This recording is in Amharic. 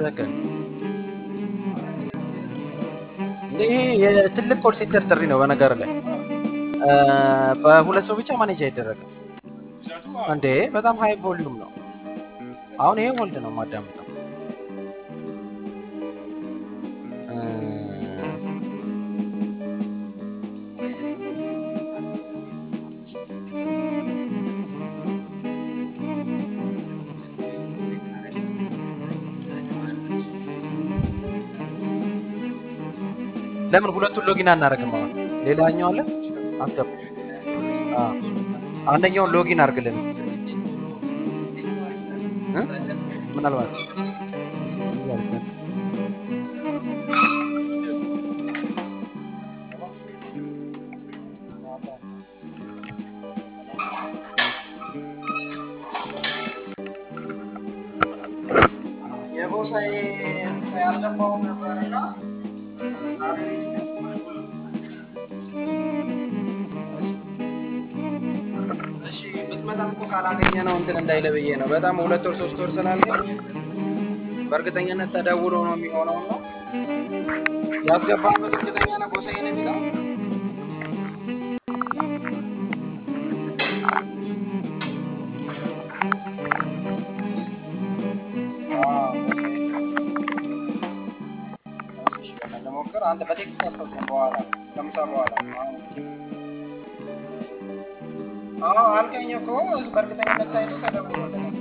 ትክክል። ይሄ የትልቅ ኮል ሴንተር ጥሪ ነው። በነገር ላይ እ፣ በሁለት ሰው ብቻ ማኔጅ አይደረግም እንዴ። በጣም ሃይ ቮሊዩም ነው። አሁን ይሄ ሆልድ ነው የማዳምጠው። እ፣ ለምን ሁለቱን ሎጊን አናደርግም? አሁን ሌላኛው አለ አስገባ። አዎ፣ አንደኛውን ሎጊን አድርግልን እ? ምናልባት የቦሳዬ ያልገባው ነበርና እሺ ብትመጣም እኮ ካላገኘ ነው እንትን እንዳይለ ብዬ ነው። በጣም ሁለት ወር ሶስት ወር ስላልከኝ በእርግጠኝነት ተደውሎ ነው የሚሆነው ነው ያስገባበት። እርግጠኛ ነው ጎሳዬ ነው የሚለው ለሞክር አንተ በቴክስት አስታውሰን በኋላ ከምሳ በኋላ አዎ አልከኝ እኮ በእርግጠኝነት ሳይሉ ተደውሎልናል።